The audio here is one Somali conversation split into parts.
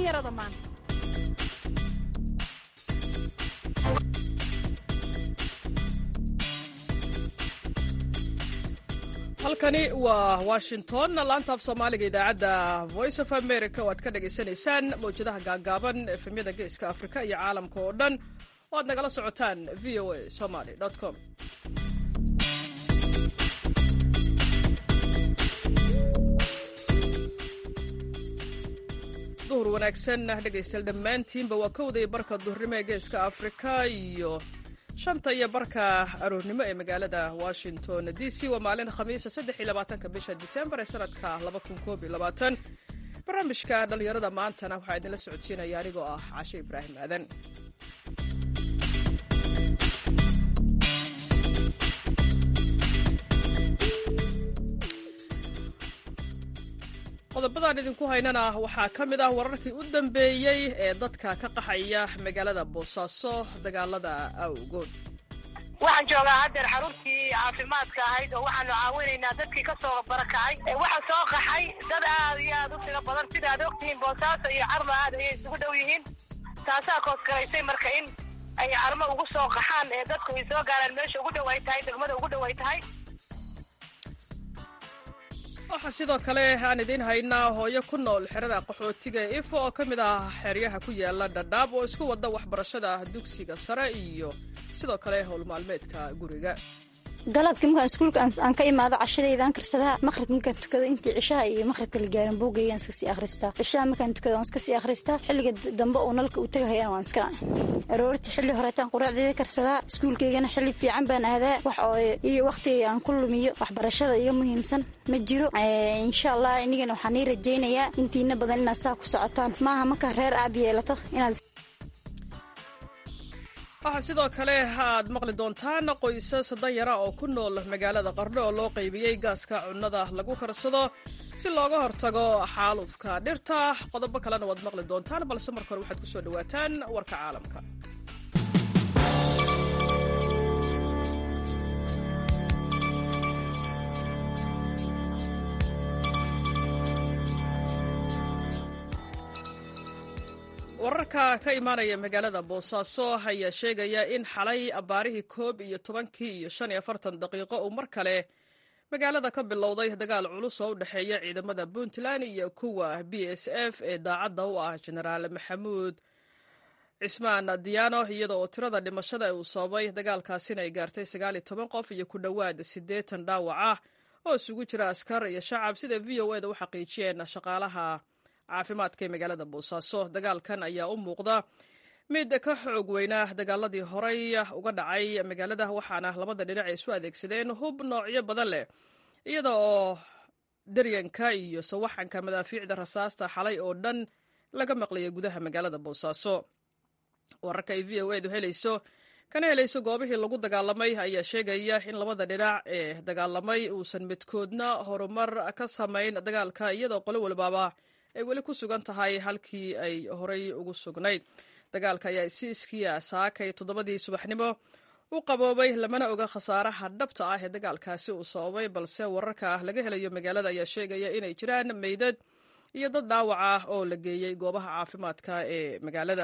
dhallinyarada maanta halkani waa washington laanta af soomaaliga idaacadda voice of america oo aad ka dhagaysanaysaan mawjadaha gaagaaban efemyada geeska afrika iyo caalamka oo dhan oo aad nagala socotaan v o a somaly com duhur wanaagsan dhegaystayaal dhammaantiinba waa kowday barka duhurnimo ee geeska afrika iyo shanta iyo barka aroornimo ee magaalada washington d c waa maalin khamiisa saddex iyo labaatanka bisha disembar ee sanadka laba kun koob iyo labaatan barnaamijka dhallinyarada maantana waxaa idinla socodsiinaya anigoo ah cashe ibraahim aadan qodobadaan idinku haynana waxaa ka mid ah wararkii u dambeeyey ee dadka ka qaxaya magaalada boosaaso dagaalada awgood waxaan joogaa haddeer xaruntii caafimaadka ahayd oo waxaanu caawinaynaa dadkii ka soo barakacay waxaa soo qaxay dad aad iyo aad u tiro badan sida ad ogtihiin boosaaso iyo carmo aad ayay isugu dhow yihiin taasaa koosgaraysay marka in ay carmo ugu soo qaxaan ee dadku ay soo gaaraan meesha ugu dhow ay tahay degmada ugu dhow ay tahay waxaa sidoo kale aan idiin haynaa hooyo ku nool xerada qaxootiga ee ifo oo ka mid ah xeryaha ku yaala dhadhaab oo isku wada waxbarashada dugsiga sare iyo sidoo kale howlmaalmeedka guriga galabkii markaan iskuulka aan ka imaado cashadaydaan karsadaa maqribka markaan tukado intii cishaha iyo maqribka la gaarin buugaygaan iska sii akhristaa cishaha markaan tukado waan iska sii akhristaa xilliga dambe oo nalka u tegahayana waan iska aroortii xilli horeetaan quraacdeeda karsadaa iskuulkaygana xilli fiican baan aadaa wax oo iyo wakhtiga aan ku lumiyo waxbarashada iga muhiimsan ma jiro insha allah inigana waxaan ii rajaynayaa intiina badan inaad saa ku socotaan maaha markaa reer aad yeelato inaad waxaa sidoo kale aad maqli doontaan qoysas danyara oo ku nool magaalada qardho oo loo qaybiyey gaaska cunnada lagu karsado si looga hortago xaalufka dhirta qodobo kalena waad maqli doontaan balse marka hore waxaad ku soo dhowaataan warka caalamka wararka ka imaanaya magaalada boosaaso ayaa sheegaya in xalay abbaarihii koob iyo tobankii iyo shan iyo afartan daqiiqo uu mar kale magaalada ka bilowday dagaal culus oo u dhexeeya ciidamada puntland iyo kuwa b s f ee daacadda u ah jenaraal maxamuud cismaan diyaano iyada oo tirada dhimashada uu sababay dagaalkaasina ay gaartay sagaal iyo toban qof iyo ku dhowaad siddeetan dhaawac ah oo isugu jira askar iyo shacab sida v o eda u xaqiijiyeen shaqaalaha caafimaadka ee magaalada boosaaso dagaalkan ayaa u muuqda mid ka xoog weynaa dagaaladii horey uga dhacay magaalada waxaana labada dhinac ay isu adeegsadeen hub noocyo badan leh iyada oo daryanka iyo sawaxanka madaafiicda rasaasta xalay oo dhan laga maqlaya gudaha magaalada boosaaso wararka ay v o edu helayso kana helayso goobihii lagu dagaalamay ayaa sheegaya in labada dhinac ee dagaalamay uusan midkoodna horumar ka samayn dagaalka iyadoo qolo walbaaba ay weli ku sugan tahay halkii ay horay ugu sugnayd dagaalka ayaa si iskiya saakay toddobadii subaxnimo u qaboobay lamana oga khasaaraha dhabta ah ee dagaalkaasi uu sababay balse wararka laga helayo magaalada ayaa sheegaya inay jiraan meydad iyo dad dhaawac ah oo la geeyey goobaha caafimaadka ee magaalada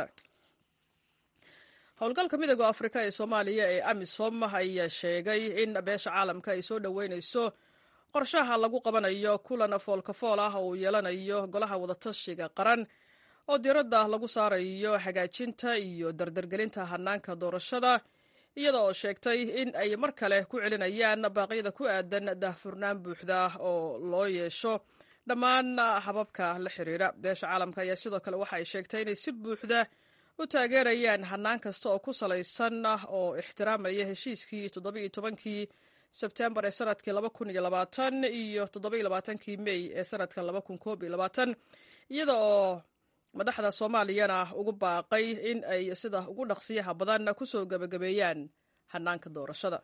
howlgalka midooda afrika ee soomaaliya ee amisom ayaa sheegay in beesha caalamka ay soo dhoweynayso qorshaha lagu qabanayo kulan foolkafool ah oo uu yeelanayo golaha wadatashiga qaran oo diiradda lagu saarayo hagaajinta iyo dardargelinta hanaanka doorashada iyada oo sheegtay in ay mar kale ku celinayaan baaqyada ku aadan daahfurnaan buuxda oo loo yeesho dhammaan hababka la xiriira beesha caalamka ayaa sidoo kale waxa ay sheegtay inay si buuxda u taageerayaan hanaan kasta oo ku salaysan oo ixtiraamaya heshiiskii toddobiiyo tobankii sebtembar ee sanadkii laba kun iyo labaatan iyo toddoba iyo labaatankii mey ee sanadkan laba kun koob iyo labaatan iyada oo madaxda soomaaliyana ugu baaqay in ay sida ugu dhaqsiyaha badan ku soo gebagabeeyaan hanaanka doorashada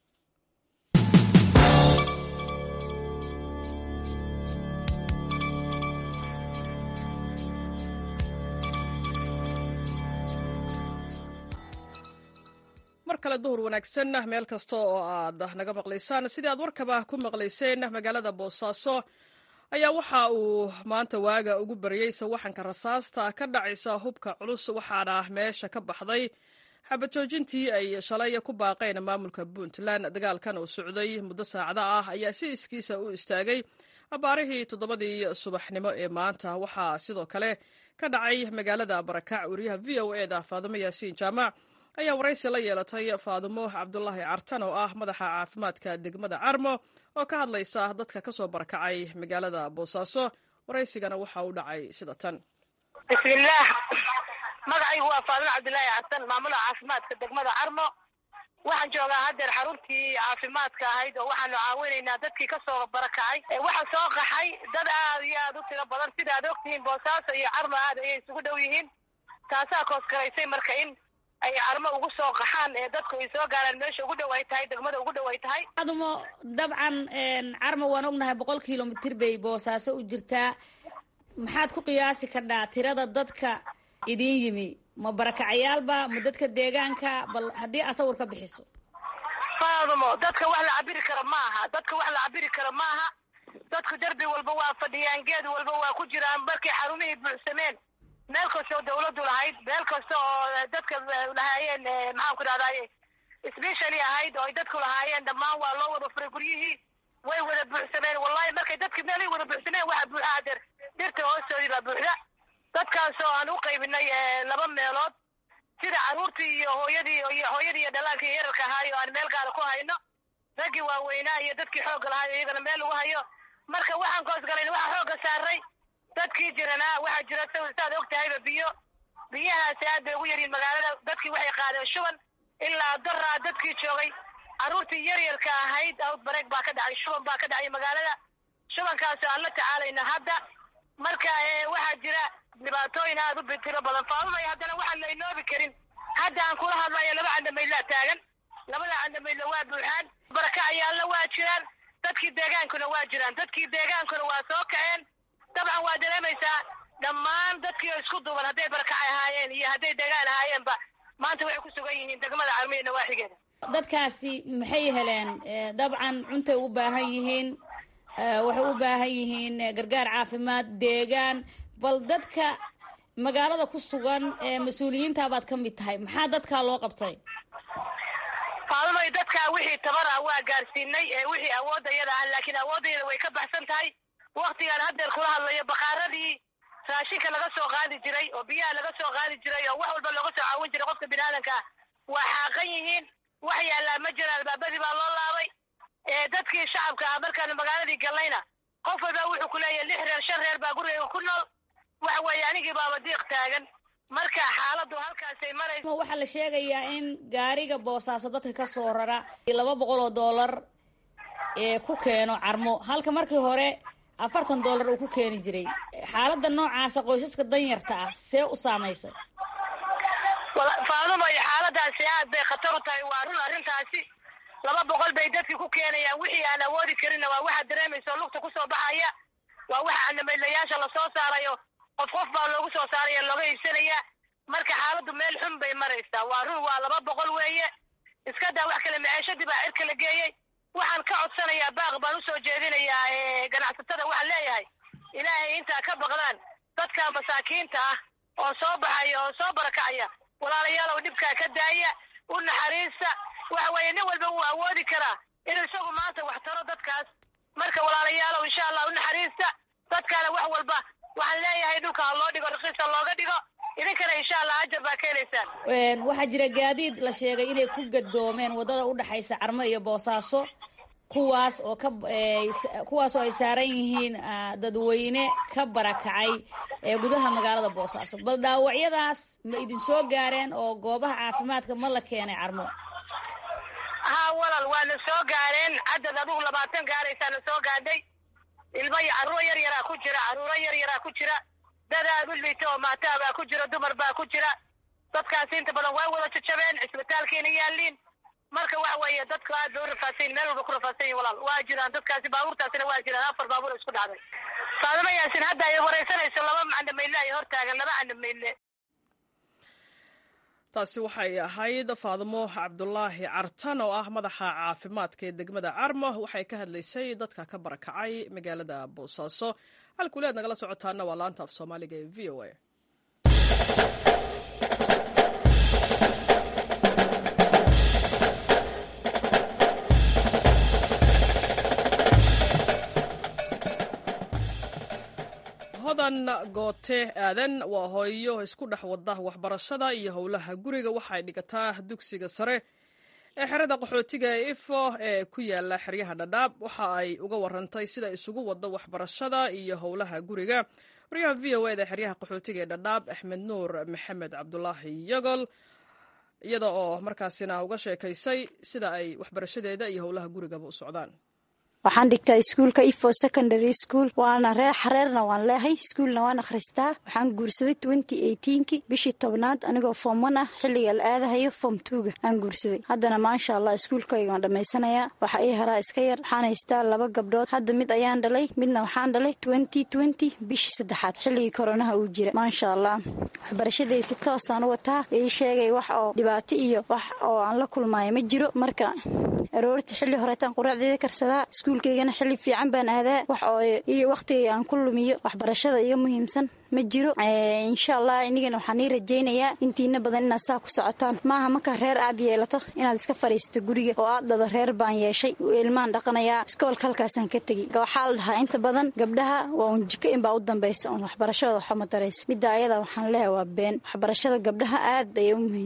mar kale duhur wanaagsan meel kasta oo aad naga maqlaysaan sidii aad warkaba ku maqlayseen magaalada boosaaso ayaa waxa uu maanta waaga ugu baryey sawaxanka rasaasta ka dhacaysa hubka culus waxaana meesha ka baxday xabajoojintii ay shalay ku baaqeen maamulka puntland dagaalkan oo socday muddo saacada ah ayaa si iskiisa u istaagay abaarihii toddobadii subaxnimo ee maanta waxaa sidoo kale ka dhacay magaalada barakac wariyaha v o e da faadumo yaasiin jaamac ayaa waraysi la yeelatay faadumo cabdulaahi cartan oo ah madaxa caafimaadka degmada carmo oo ka hadlaysa dadka ka soo barakacay magaalada boosaaso waraysigana waxa uu dhacay sida tan bismillaah magacaygu waa faadumo cabdulaahi cartan maamulaha caafimaadka degmada carmo waxaan joogaa haddeer xaruntii caafimaadka ahayd oo waxaanu caawinaynaa dadkii kasoo barakacay waxa soo qaxay dad aad iyo aad u tiro badan sida ad ogtihiin boosaaso iyo carmo aad ayay isugu dhow yihiin taasaa koosgaraysay marka in ay carmo ugu soo qaxaan ee dadku ay soo gaaraan meesha ugu dhow ay tahay degmada ugu dhow ay tahay adumo dabcan carmo waan ognahay boqol kilomitir bay boosaaso u jirtaa maxaad ku qiyaasi kardhaa tirada dadka idin yimi ma barakacayaalba ma dadka deegaanka bal haddii aad sawir ka bixiso faadumo dadka wax la cabiri karo ma aha dadka wax la cabiri karo ma aha dadku derbi walba waa fadhiyaan geed walba waa ku jiraan markay xarumihii buuxsameen meel kasta oo dawladdu lahayd meel kasta oo dadka lahaayeen maxaan ku dhahdaye specially ahayd oo ay dadku lahaayeen dhammaan waa loo wada furay guryihii way wada buuxsameen wallahi markay dadki meelay wada buuxsameen waxa buuxa adeer dhirta hoostoodii baa buuxda dadkaasoo aan u qaybinay laba meelood sida carruurtii iyo hooyadii hooyadii iyo dhalaanka iyo yararka ahaayo aan meel gaara ku hayno raggii waaweynaa iyo dadkii xoogga lahaayo iyagana meel lagu hayo marka waxaan koosgalayn waxaa xoogga saaray dadkii jiranaa waxaa jira saad og tahayba biyo biyahaasi aad bay ugu yaryihin magaalada dadkii waxay qaadeen shuban ilaa daraa dadkii joogay carruurtii yaryarka ahayd outbreak baa ka dhacay shuban baa ka dhacay magaalada shubankaasoo aan la tacaalayna hadda marka waxaa jira dhibaatooyin aad u bitiro badan faadumay haddana waxaan la inoobi karin hadda aan kula hadlayo laba candamaydlaa taagan labada candamaydla waa buuxaan barakacayaalna waa jiraan dadkii deegaankuna waa jiraan dadkii deegaankuna waa soo kaceen dabcan waa dareemaysaa dhammaan dadkii oo isku duuban hadday barakacay ahaayeen iyo hadday deegaan ahaayeenba maanta waxay ku sugan yihiin degmada carmiya nawaaxigeeda dadkaasi maxay heleen dabcan cuntay u baahan yihiin waxay u baahan yihiin gargaar caafimaad deegaan bal dadka magaalada ku sugan mas-uuliyiintaabaad ka mid tahay maxaa dadkaa loo qabtay faalumay dadkaa wixii tabar ah waa gaarsiinay wixii awoodda yada ah laakiin awooddayada way ka baxsan tahay waktigaan haddeer kula hadlayo bakaaradii raashinka laga soo qaadi jiray oo biyaha laga soo qaadi jiray oo wax walba looga soo caawin jiray qofka biniaadanka ah waa xaaqan yihiin wax yaallaa ma jira albaabadii baa loo laabay dadkii shacabka ah markaanu magaaladii gallayna qof walba wuxuu ku leeyahay lix reer shan reer baa gurigayga ku nool waxa weeye anigii baaba diiq taagan marka xaaladdu halkaasay maraysa waxaa la sheegayaa in gaariga boosaaso dadka ka soo rara laba boqol oo dollar ee ku keeno carmo halka markii hore afartan dollar uu ku keeni jiray xaaladda noocaasa qoysaska danyarta ah see u saamaysay faadumo iyo xaaladaasi aad bay khatar u tahay waa run arrintaasi laba boqol bay dadkii ku keenayaan wixii aan awoodi karinna waa waxaad dareemaysa oo lugta kusoo baxaya waa waxa canamaylayaasha lasoo saarayo qof qof baa loogu soo saaraya looga iibsanaya marka xaaladdu meel xun bay maraysaa waa run waa laba boqol weeye iska daa wax kale maceeshadii baa cirka la geeyey waxaan ka codsanayaa baaq baan usoo jeedinayaa ganacsatada waxaan leeyahay ilaahay intaa ka baqdaan dadka masaakiinta ah oo soo baxaya oo soo barakacaya walaalayaalow dhibkaa ka daaya u naxariista waxa weeye nin walba wuu awoodi karaa inuu isagu maanta wax taro dadkaas marka walaalayaalow insha allah u naxariista dadkaana wax walba waxaan leeyahay dhulka ha loo dhigo rakiisa looga dhigo idinkana insha allah ajar baa ka helaysaan waxaa jira gaadiid la sheegay inay ku gadoomeen waddada udhexaysa carmo iyo boosaaso kuwaas oo ka kuwaas oo ay saaran yihiin dadweyne ka barakacay ee gudaha magaalada boosaaso bal dhaawacyadaas ma idin soo gaareen oo goobaha caafimaadka ma la keenay carmo haa walal waana soo gaareen cadad adugu labaatan gaaraysaana soo gaadhay ilmo iyo carruur yar yaraa ku jira carruuro yar yaraa ku jira dad aad u liita oo maataa baa ku jira dumar baa ku jira dadkaasi inta badan way wada jajabeen cisbitaalkiina yaaliin marka waxa weeye dadku aad bay u rafaasayin meel walba ku rafaasayin walaal waa jiraan dadkaasi baabuurtaasina waa jiraan afar baabuur isku dhacday faadimo yaasin hadda ay wareysanayso laba candamayle ay hortaagan laba candamayle taasi waxay ahayd faadimo cabdulaahi cartan oo ah madaxa caafimaadka ee degmada carmo waxay ka hadlaysay dadka ka barakacay magaalada boosaaso halkuuli aad nagala socotaana waa laanta af soomaaliga ee v o a hodan goote aadan waa hooyo isku dhex wada waxbarashada iyo howlaha guriga waxay dhigataa dugsiga sare ee xerada qaxootiga ee ifo ee ku yaala xeryaha dhadhaab waxa ay uga warantay sida isugu wada waxbarashada iyo howlaha guriga waryaha v o eda xeryaha qaxootiga ee dhadhaab axmed nuur maxamed cabdulaahi yagol iyada oo markaasina uga sheekaysay sida ay waxbarashadeeda iyo howlaha gurigaba u socdaan waxaan dhigtaa iskuulka ifo secondary school waana ree xareerna waan leehay iskuulna waan akhristaa waxaan guursaday twenty eighteenki bishii tobnaad anigoo form one ah xilliga la aadahayo form twoga aan guursaday haddana maasha allah iskuulkayga waan dhammaysanayaa waxa ii haraa iska yar waxaan haystaa laba gabdhood hadda mid ayaan dhalay midna waxaan dhalay twenty twenty bishii saddexaad xilligii koronaha uu jira maasha allah waxbarashaday si toosaan u wataa ii sheegay wax oo dhibaato iyo wax oo aan la kulmaayo ma jiro marka aroortii xilli horeetaan quraacdeeda karsadaa iskuulkaygana xilli fiican baan aadaa wax oo iyo wakhtiga aan ku lumiyo waxbarashada iga muhiimsan ma jiro insha allah inigana waxaan ii rajaynayaa intiina badan inaad saa ku socotaan maaha markaa reer aad yeelato inaad iska fadhiisato guriga oo aad dhado reer baan yeeshay ilmaan dhaqanayaa iskoolka halkaasaan ka tegi waxaa la dhahaa inta badan gabdhaha waa un jiko inbaa u dambaysa un waxbarashada waxba ma darayso midda ayada waxaan leehay waa been waxbarashada gabdhaha aad bay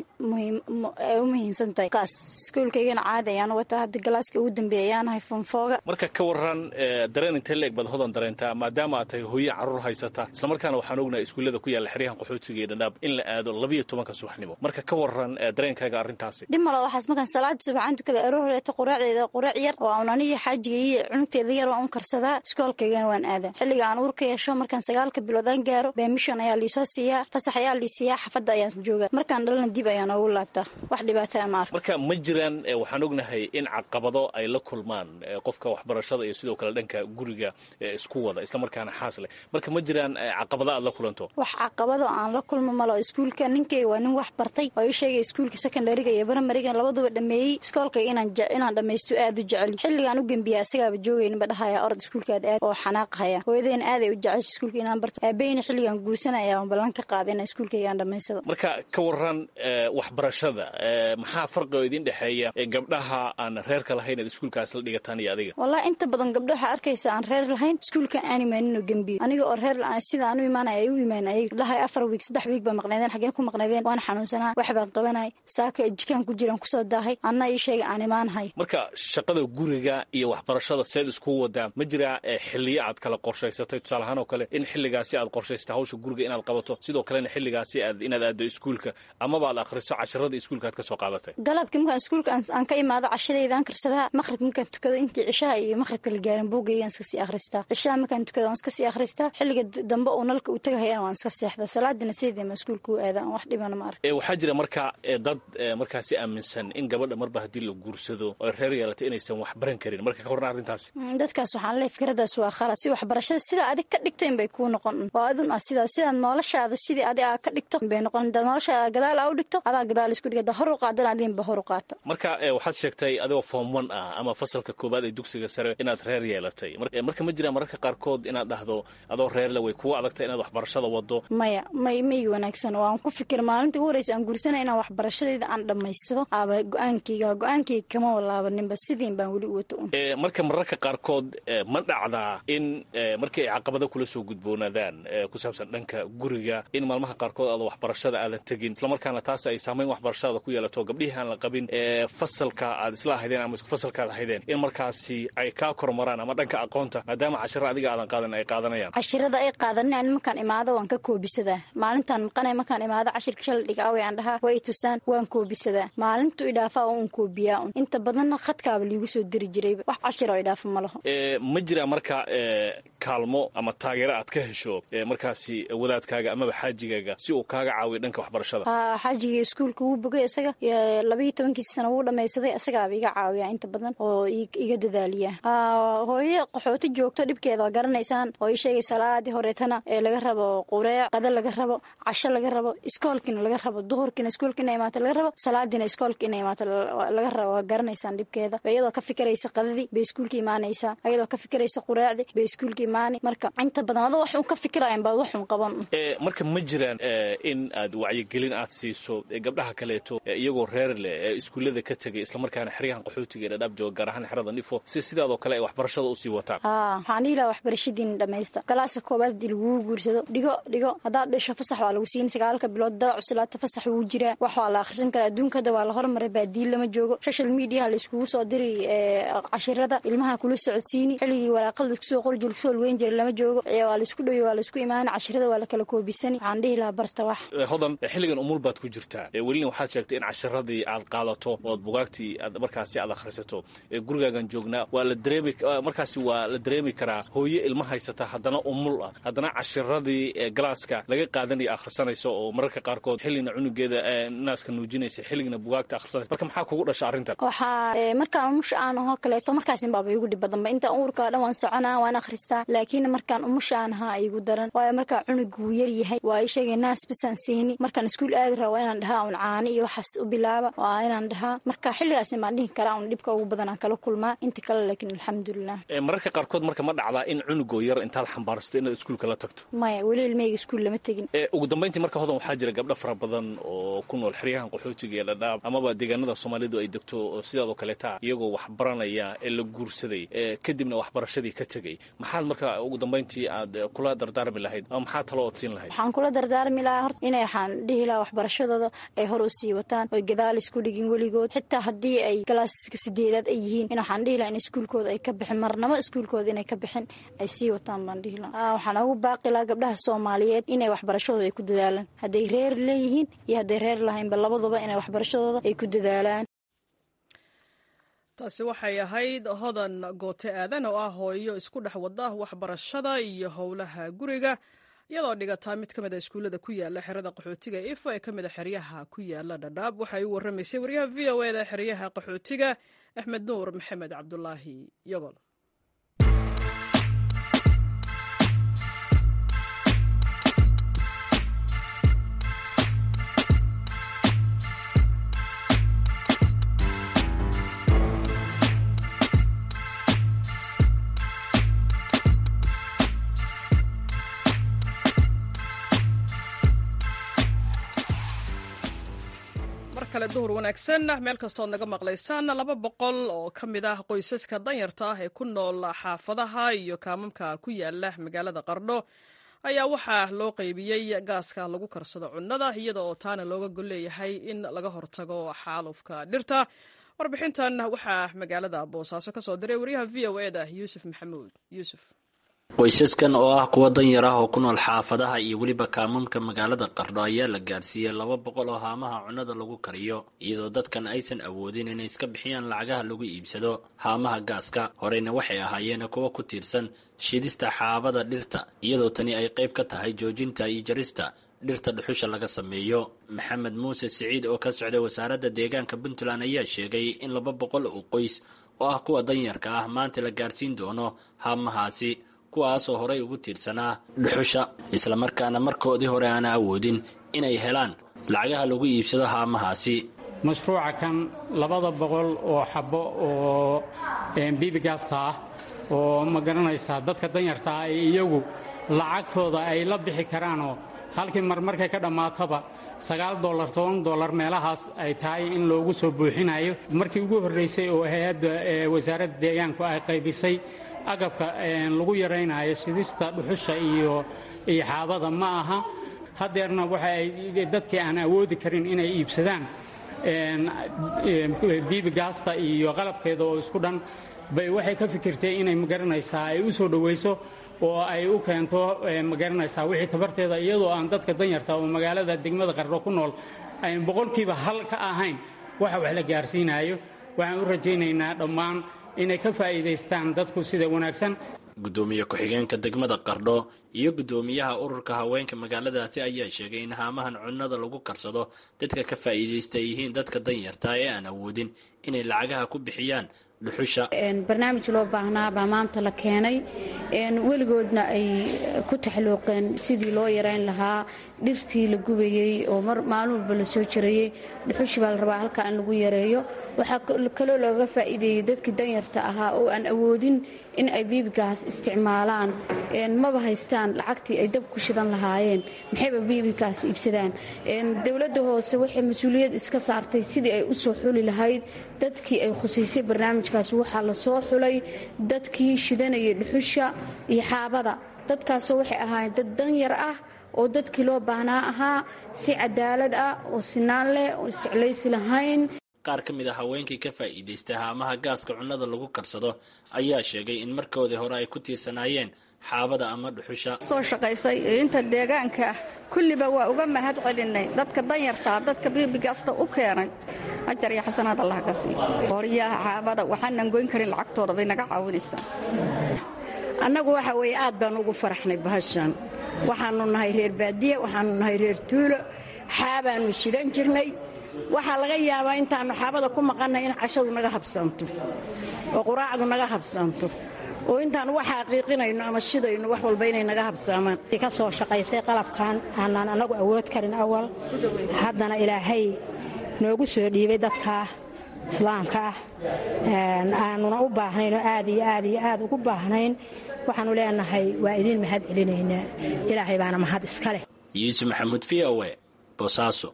u muhiimsan tahay kaas iskuulkaygana caadi ayaan u wataa hadda galaaska ugu dambeeya ayaanahay fonfooga marka ka waran dareen intee leeg baad hodan dareentaa maadaama aad tahay hooye carruur haysata islamarkaana waxaan ognahay iskuullada ku yaalla xeryahan qaxootiga iyo dhadhaab in la aado labiyo tobanka subaxnimo marka ka waran dareenkaaga arrintaasi dhib malo waxaas markaan salaada subaxaan tukada aroor horeeto quraacdeeda quraac yar oo aan aniga xaajiga iyo cunugteeda yar waan u karsadaa iskoolkaygana waan aadaa xilliga aan uurka yeesho markaan sagaalka bilood aan gaaro beemishon ayaa liisoo siiyaa fasax ayaa lii siiyaa xafadda ayaan joogaa markaan dhalana dib ayaan ugu laabtaa wax dhibaataa ma ark marka ma jiraan waxaan ognahay in caqabado ay la kulmaan qofka waxbarashada iyo sidoo kale dhanka guriga isku wada islamarkaana xaas leh marka ma jiraan caqabado aad la kulanto wax caqabado aan la kulmo malo iskuulka ninkayga waa nin wax bartay oo ii sheegay iskuulka secondariga iyo baramariga labaduba dhameeyey iskoolkayga inaan dhammaysto aad u jecel xilligaan u gembiya asagaaba joogayninba dhahaya orod iskuulkaad aad oo xanaaqahaya hooyadeyna aaday u jecesha iskuulka inaan barto aabeyna xilligaan guursanaya aan ballan ka qaada inaan iskuulkayga aan dhammaysado marka ka waran waxbarashada maxaa farqi oo idin dhexeeya gabdhaha aan reerka lahayn aad iskuulkaas la dhigataan iyo adiga wallahi inta badan gabdho waxaa arkaysa aan reer lahayn iskuulkan aan imaaninoo gembiyo aniga oo reer sida aan u imaanaya ay u imaan ayag dhahay afar wiig saddex wiig baa maqnaydeen xaggeen ku maqnaydeen waan xanuunsanaa wax baan qabanay saaka jikaan ku jiraan kusoo daahay anna ii sheega aan imaanahay marka shaqada guriga iyo waxbarashada seed isku wadaa ma jiraa xilliyo aad kala qorshaysatay tusaale ahaan oo kale in xilligaasi aad qorshaysatay hawsha guriga inaad qabato sidoo kalena xilligaasi aad inaad aaddo iskuulka amaba aad akhriso casharada iskuulka aad ka soo qaadatay galabkii markaan iskuulka aan ka imaado cashadaydaan karsadaa maqribka markaan tukado intii cishaha iyo maqribka la gaarin buugaygaan iska sii akhristaa cishaha markaan tukado waan iska sii akhristaa xilliga dambe uu nalka uu tagahayana waan iska seexdaa salaadina sideedama iskuulka u aadaan wax dhibana ma ark waxaa jira marka dad markaasi aaminsan in gabadha marba haddii la guursado oo reer yeelatay inaysan wax baran karin marka ka horna arrintaasi dadkaas waxaan leehay fikradaas waa khalad si waxbarashada sidaa adig ka dhigto inbay kuu noqon waa adun ah sidaa sidaad noloshaada sidii adi aa ka dhigto inbay noqon hadaad noloshaada gadaal aa u dhigto adaa gadaal isku dhig hadaad hor u qaadana adinba hor u qaata marka waxaad sheegtay adigoo form one ah ama fasalka koowaad ee dugsiga sare inaad reer yeelatay marka ma jiraan mararka qaarkood inaad dhahdo adoo reerle way kugu adagtay inaad waxbarashada wado maya may may wanaagsan waan ku fikir maalinta ugu horeysa aan guursana inaan waxbarashadayda aan dhammaysado aaba go-aankayga go-aankayga kama walaabaninba sidiin baan weli u wato un marka mararka qaarkood ma dhacdaa in markii ay caqabado kula soo gudboonaadaan ku saabsan dhanka guriga in maalmaha qaarkood aada waxbarashada aadan tegin islamarkaana taas ay saamayn waxbarashada ku yeelato gabdhihii aan la qabin fasalka aad isla ahaydeen ama isku fasalkaad ahaydeen in markaasi ay kaa kormaraan ama dhanka aqoonta maadaama cashira adiga aadan qaadan ay qaadanayaan cashirada ay qaadanin markaan imaado waan ka koobisadaa maalintaan maqanay markaan imaado cashirka shalay dhigaawe aan dhahaa way tusaan waan koobisadaa maalintu idhaafaa un koobiyaa un inta badanna khadkaaba liigu soo diri jirayba wax cashir oo idhaafa ma laho ma jiraa marka kaalmo ama taageero aad ka hesho markaasi wadaadkaaga amaba xaajigaaga si uu kaaga caawiyo dhanka waxbarashada ha xaajiga iskuulka wuu bogay isaga labayo tobankiisa sana wuu dhamaysaday isagaaba iga caawiyaa inta badan oo iga dadaaliya hooye qaxooti joogto dhibkeeda waa garanaysaan oo ii sheegay salaadii horeetana ee laga rabo qureec qada laga rabo casho laga rabo iskoolkiina laga rabo duhurkiina iskoolka ina imaata laga rabo salaadiina iskoolka ina imaata laga rabo waa garanaysaan dhibkeeda iyadoo ka fikiraysa qadadii bay iskuulka imaanaysaa iyadoo ka fikiraysa qureecdii bay iskuulka imaani marka inta badan adoo wax un ka fikirayan baa wax un qaban marka ma jiraan in aad wacyigelin aad siiso gabdhaha kaleeto iyagoo reer leh ee iskuullada ka tegay islamarkaana xeryahan qaxootiga ee dhadhaab jooga gaar ahaan xerada nifo si sidaadoo kale ay waxbarashada usii wataan haa waxaan dhihi lahaa waxbarashadiina dhamaysta galaaska koobaad hadii lagugu guursado dhigo dhigo haddaad dhisho fasax waa lagu siin sagaalka bilood dada cuslaata fasax wuu jiraa wax waa la akhrisan karaa adduunka hadda waa la hormaray baadiin lama joogo social mediaha la iskugu soo diri cashirada ilmaha kula socodsiini xilligii waraaqada laiskusoo qori jir kusoo lweyn jira lama joogo waa laisku dhowi waa laisku imaani cashirada waa la kala koobisani waxaan dhihi lahaa barta wax hodan xilligan umul baad ku jirtaa welina waxaad sheegtay in cashiradii aad qaadato ood bugaagtii aad markaasi aad akhrisato gurigaagan joognaa waa la dareemi markaasi waa la dareemi karaa hooye ilma haysata haddana umul ah haddana cashiradii galaaska laga qaadanaya akhrisanayso oo mararka qaarkood xilligna cunugeeda naaska nuujinaysa xilligna bugaagta akhrisanaysa marka maxaa kugu dhasha arrintan waxaa markaan umusha aan ahoo kaleeto markaasin baaba igu dhib badanba intaan uurka dhan waan soconaa waan akhristaa laakiin markaan umusha aan ahaa igu daran waayo markaa cunug wuu yar yahay waa ii sheegay naas bisaan siini markaan iskuul aadi raa waa inaan dhahaa un caani iyo waxaas u bilaaba waa inaan dhahaa marka xilligaasin baan dhihi karaa un dhibka ugu badan aan kala kulmaa inta kale laakiin alxamdulilah mararka qaarkood marka ma dhacdaa in cunugoo yar intaad xambaarsato inaad iskuulka la tagto maya weli ilmahayga iskuul lama tegin ugu dambayntii marka hodan waxaa jira gabdho fara badan oo ku nool xeryahan qaxootiga ee dhadhaab amaba deegaanada soomaalidu ay degto oo sidaadoo kaleeta iyagoo wax baranaya ee la guursaday kadibna waxbarashadii ka tegey maxaad marka ugu dambayntii aad kula dardaarmi lahayd ama maxaa talo ood siin lahayd waxaan kula dardaarmi lahaa horta inay waxaan dhihi lahaa waxbarashadooda ay hor u sii wataan oy gadaal isku dhigin weligood xitaa haddii ay galaaska sideedaad ay yihiin in waxaan dhihi lahaa in iskuulkooda ay ka bixin marnamo iskuulkooda inay ka bixin ay sii wataan baan dhihi lahaa waxaan ugu baaqi lahaa gabdhaha soomaaliyeed inay waxbarashadooda ay ku dadaalaan hadday reer leeyihiin iyo hadday reer lahaynba labaduba inay waxbarashadooda ay ku dadaalaan taasi waxay ahayd hodan goote aadan oo ah hooyo isku dhex wada waxbarashada iyo howlaha guriga iyadoo dhigataa mid ka mid a iskuullada ku yaala xerada qaxootiga ifo ee ka mid a xeryaha ku yaala dhadhaab waxay u warramaysay waryaha v o eda xeryaha qaxootiga axmed nuur maxamed cabdulaahi yogol kale duhur wanaagsan meel kastood naga maqlaysaan laba boqol oo ka mid ah qoysaska danyarta ah ee ku nool xaafadaha iyo kaamamka ku yaala magaalada qardho ayaa waxaa loo qaybiyey gaaska lagu karsado cunnada iyada oo taana looga golleeyahay in laga hortago xaalufka dhirta warbixintan waxaa magaalada boosaaso ka soo diray waryaha v o eda yuusuf maxamuud yuusuf qoysaskan oo ah kuwa danyar ah oo ku nool xaafadaha iyo weliba kaamamka magaalada qardho ayaa la gaarsiiyey laba boqol oo haamaha cunnada lagu kariyo iyadoo dadkan aysan awoodin inay iska bixiyaan lacagaha lagu iibsado haamaha gaaska horeyna waxay ahaayeen kuwa ku tiirsan shidista xaabada dhirta iyadoo tani ay qayb ka tahay joojinta iyo jarista dhirta dhuxusha laga sameeyo maxamed muuse siciid oo ka socday wasaaradda deegaanka puntland ayaa sheegay in laba boqol oo qoys oo ah kuwa danyarka ah maanta la gaarsiin doono haamahaasi kuwaasoo horey ugu tiirsanaa dhuxusha islamarkaana markoodii hore aana awoodin inay helaan lacagaha lagu iibsado haamahaasi mashruuca kan labada boqol oo xabbo oo bibigaasta ah oo ma garanaysaa dadka danyarta ah ee iyagu lacagtooda ay la bixi karaanoo halkii mar markay ka dhammaatoba sagaal dolar toban dolar meelahaas ay tahay in loogu soo buuxinayo markii ugu horraysay oo hay-adda wasaaradda deegaanku ay qaybisay agabka lagu yaraynayo shidista dhuxusha iyo iyo xaabada ma aha hadeerna waxa ay dadkii aan awoodi karin inay iibsadaan biibigaasta iyo qalabkeeda oo isku dhan bay waxay ka fikirtay inay magaranaysaa ay u soo dhowayso oo ay u keento magaranaysaa wixii tabarteeda iyadoo aan dadka danyarta oo magaalada degmada qardho ku nool ayn boqolkiiba hal ka ahayn waxa wax la gaarsiinayo waxaan u rajaynaynaa dhammaan inay ka faa'iidaystaan dadku sida wanaagsan guddoomiye ku-xigeenka degmada qardho iyo guddoomiyaha ururka haweenka magaaladaasi ayaa sheegay in haamahan cunnada lagu karsado dadka ka faa'iidaysta ay yihiin dadka danyarta ee aan awoodin inay lacagaha ku bixiyaan dhuxusha barnaamij loo baahnaa baa maanta la keenay weligoodna ay ku taxluuqeen sidii loo yarayn lahaa dhirtii la gubayey oo maalin walba la soo jirayey dhuxushi baa la rabaa halkaa in lagu yareeyo waxaa kaloo looga faa'iideeyey dadkii danyarta ahaa oo aan awoodin in ay biibigaas isticmaalaan maba haystaan lacagtii ay dab ku shidan lahaayeen maxayba biibigaas iibsadaan dowladda hoose waxay mas-uuliyad iska saartay sidii ay u soo xuli lahayd dadkii ay khusaysay barnaamijkaas waxaa la soo xulay dadkii shidanayay dhuxusha iyo xaabada dadkaasoo waxay ahaayeen dad danyar ah oo dadkii loo baahnaa ahaa si cadaalad ah oo sinaan leh oo isjeclaysi lahayn qaar ka mid a haweenkii ka faa'iidaystay haamaha gaaska cunnada lagu karsado ayaa sheegay in markoodii hore ay ku tiirsanaayeen xaabada ama dhuxusha soo shaqaysay inta deegaanka ah kulliba waa uga mahad celinay dadka danyartaa dadka biibigaasta u keenay ajar iyo xasanaad allah ka sii qoryaha xaabada waxaanan goyn karin lacagtooda bay naga caawinaysaa annagu waxa weeye aad baan ugu faraxnay bahashan waxaannu nahay reer baadiye waxaannu nahay reer tuulo xaabaannu shidan jirnay waxaa laga yaabaa intaannu xaabada ku maqannay in cashadu naga habsanto oo quraacdu naga habsanto oo intaan wax xaqiiqinayno ama shidayno wax walba inay naga habsaamaan ka soo shaqaysay qalabkan aanaan annagu awood karin awal haddana ilaahay noogu soo dhiibay dadkaa islaamka ah aanuna u baahnayn oo aad iyo aad iyo aad ugu baahnayn waxaannu leenahay waa idiin mahad celinaynaa ilaahay baana mahad iska leh yuusuf maxamuud v o e boosaaso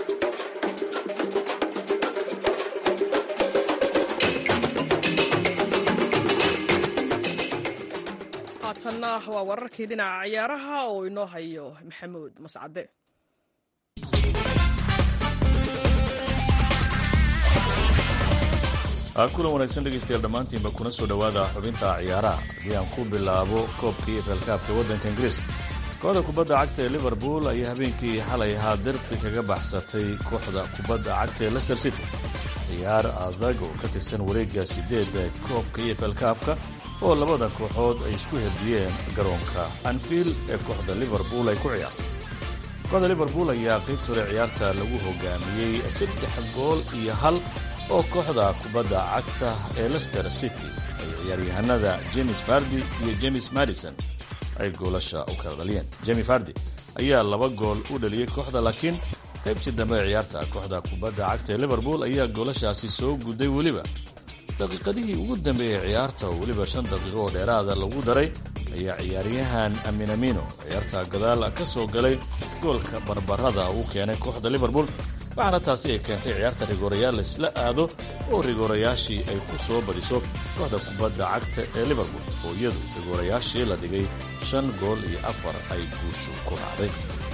haatanna waa wararkii dhinaca ciyaaraha oo inoo hayo maxamuud mascade kulan wanaagsan dhegaystayaal dhammaantiinba kuna soo dhowaada xubinta ciyaaraha haddii aan ku bilaabo koobkii efalkaabka waddanka ingiriiska kooxda kubadda cagta ee liverpool ayaa habeenkii xalay ahaa derbi kaga baxsatay kooxda kubadda cagta ee lester city ciyaar adag oo ka tirsan wareegga sideedda koobka iyo efalkaabka oo labada kooxood ay isku herdiyeen garoonka anfield ee kooxda liverpool ay ku ciyaartay kooxda liverpool ayaa qaybta hore ciyaarta lagu hogaamiyey saddex gool iyo hal oo kooxda kubadda cagta ee lester city ay ciyaaryahanada james fardi iyo james madison ay goolasha u kala dhaliyeen jemi fardi ayaa laba gool u dhaliyey kooxda laakiin qaybtii dambe ee ciyaarta kooxda kubadda cagta ee liverpool ayaa goolashaasi soo gudday weliba daqiiqadihii ugu dambeeyey ciyaarta oo weliba shan daqiiqo oo dheeraada lagu daray ayaa ciyaaryahan aminamino ciyaarta gadaal ka soo galay goolka barbarada uu keenay kooxda liverpool waxaana taasi ay keentay ciyaarta rigoorayaal laysla aado oo rigoorayaashii ay ku soo badiso kooxda kubadda cagta ee liverpool oo iyadu rigoorayaashii la dhigay shan gool iyo afar ay guushu ku raacday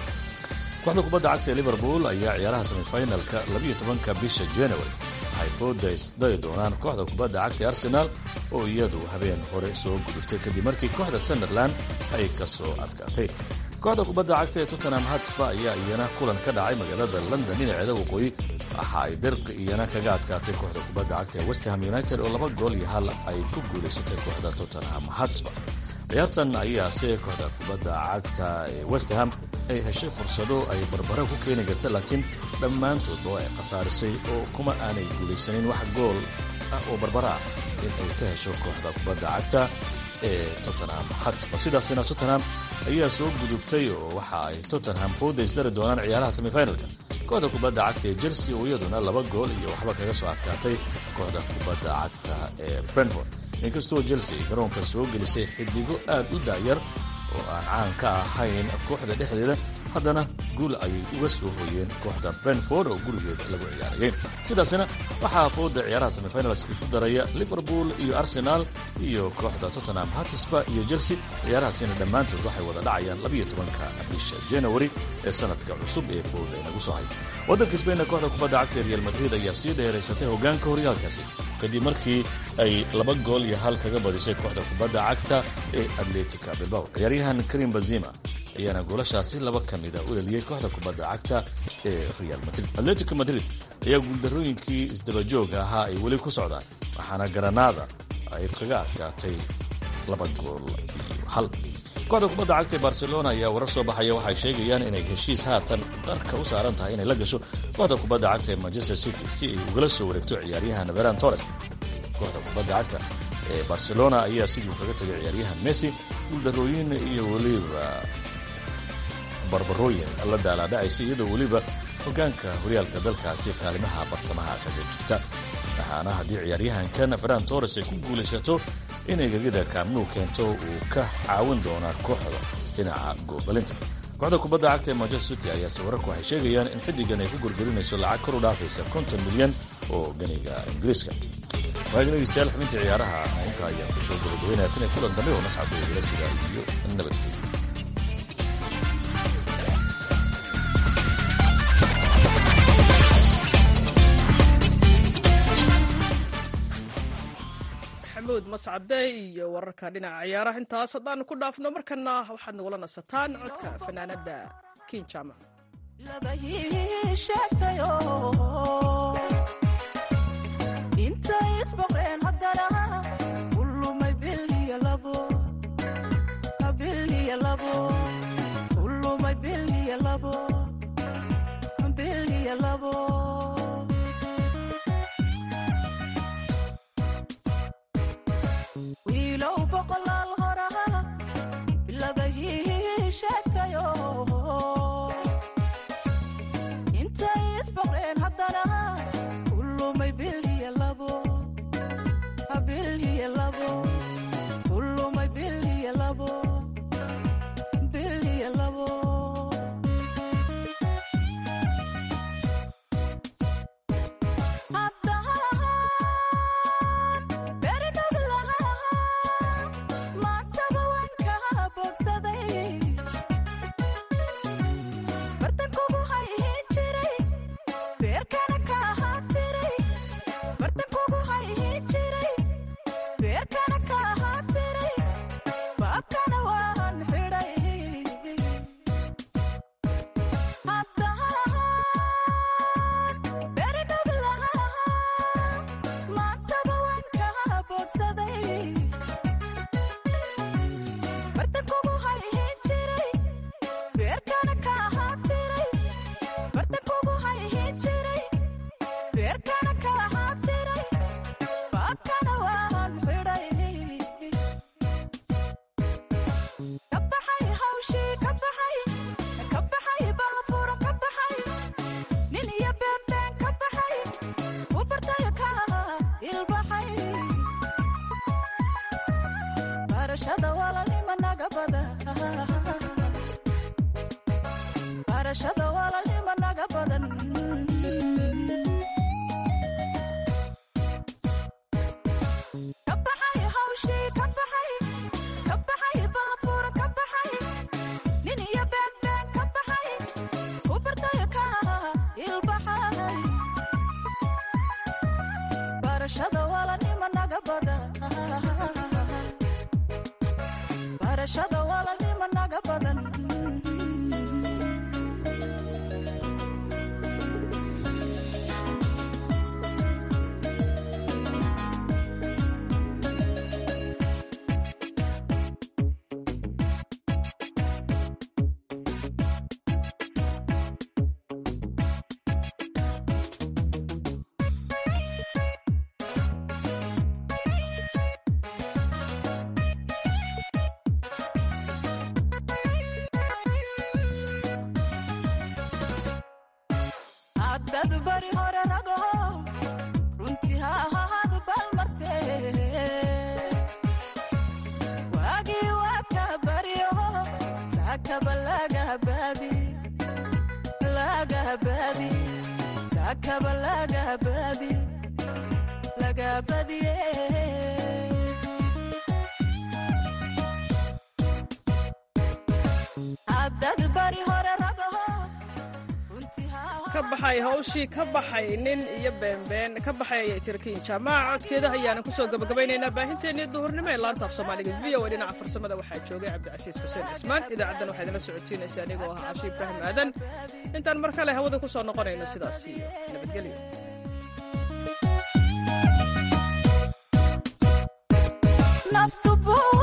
kooxda kubadda cagta ee liverpool ayaa ciyaaraha semifinalka labiyo tobanka bisha january waxay foodays dari doonaan kooxda kubadda cagta ee arsenaal oo iyadu habeen hore soo gudubtay kadib markii kooxda sunderland ay ka soo adkaatay kooxda kubadda cagta ee tottenham hatsba ayaa iyana kulan ka dhacay magaalada london dhinaceeda waqooyi waxa ay dirqi iyana kaga adkaatay kooxda kubadda cagta ee westham united oo laba gool iyo hal ay ku guulaysatay kooxda tottenham hatsba ciyaartan ayaase kooxda kubadda cagta ee westham ay heshay fursado ay barbara ku keeni karta laakiin dhammaantoodba ay khasaarisay oo kuma aanay guulaysanin wax gool ah oo barbara ah in ay ka hesho kooxda kubadda cagta ee tottenham hatsba sidaasina tottenham ayaa soo gudubtay oo waxa ay tottenham foodays dari doonaan ciyaaraha semifinalka kooxda kubadda cagta ee chelsea oo iyaduna laba gool iyo waxba kaga soo adkaatay kooxda kubadda cagta ee brentford inkastoo chelsea garoonka soo gelisay xidigo aad u daayar oo aan caan ka ahayn kooxda dhexdeeda haddana guul ayay uga soo hooyeen kooxda brentford oo gurigeeda lagu ciyaarayay sidaasina waxaa fooda ciyaaraha semifinalska isu daraya liverpool iyo arsenal iyo kooxda tottenham hatisba iyo chelsea ciyaarahaasina dhammaantood waxay wada dhacayaan labiyo tobanka bisha january ee sanadka cusub ee fooda inagu soo hay waddanka sbainna kooxda kubadda cagta real madrid ayaa sii dheeraysatay hoggaanka horyaalkaasi kadib markii ay laba gool iyo hal kaga badisay kooxda kubadda cagta ee atletica bilbao ciyaaryahan karim bazima ayaana goolashaasi laba ka mida u dhaliyey kooxda kubadda cagta ee real madrid atletico madrid ayaa guuldarrooyinkii isdabajooga ahaa ay weli ku socdaan waxaana garanaada ay kaga adkaatay laba gool iyo hal kooxda kubadda cagta ee barcelona ayaa warar soo baxaya waxay sheegayaan inay heshiis haatan qarka u saaran tahay inay la gasho kooxda kubadda cagta ee manchester city si ay ugala soo wareegto ciyaaryahan veran torres kooxda kubadda cagta ee barcelona ayaa sidii kaga tegay ciyaaryahan messi guuldarooyin iyo weliba barbarooyin la daalaadhacaysa iyadoo weliba hoggaanka horyaalka dalkaasi kaalimaha bartamaha kaga jirta waxaana haddii ciyaaryahankan ferran torres ay ku guulaysato inay gegida kaamnuu keento uu ka caawin doonaa kooxda dhinaca goobalinta kooxda kubadda cagta ee manchester city ayaase wararku waxay sheegayaan in xiddigan ay ku gorgorinayso lacag kor u dhaafaysa konton milyan oo ganiga ingiriiska waagi dhegeystayaal xubintii ciyaaraha intaa ayaan ku soo gabagabaynaya tan iyo kulan dambe oo mascadda igala sidaa iyo nabadgelyo maxamuud mascade iyo wararka dhinaca ciyaaraha intaas haddaanu ku dhaafno markana waxaad nagula nasataan codka fanaanada kin jaamac intay isboqreen haddana ulumay biliya labo biliya labo ulumay biliya labo biliya labo wiilow boqolaal horaha biladahii sheegtayo intay isboqreen haddana ulumay biliya labo biliya labo ulumay biliya labo biliya labo dad bari hore rago runtii ha ahaadu balmarte waagii waa ka baryo saakaba lagabaadi lagabaadi saakaba lagabaadi lagabadiye haddad bari hore rago ka baxay hawshii ka baxay nin iyo beenbeen ka baxay ayay tirkiin jaamaca codkeeda ayaana kusoo gabagabaynaynaa baahinteennii duhurnimo ee laanta af soomaaliga v o dhinaca farsamada waxaa joogay cabdicasiis xuseen cismaan idaacaddan waxaa idinla socodsiinaysa anigoo ah cashi ibraahim aadan intaan mar kale hawada ku soo noqonayno sidaas iyo nabadgelyo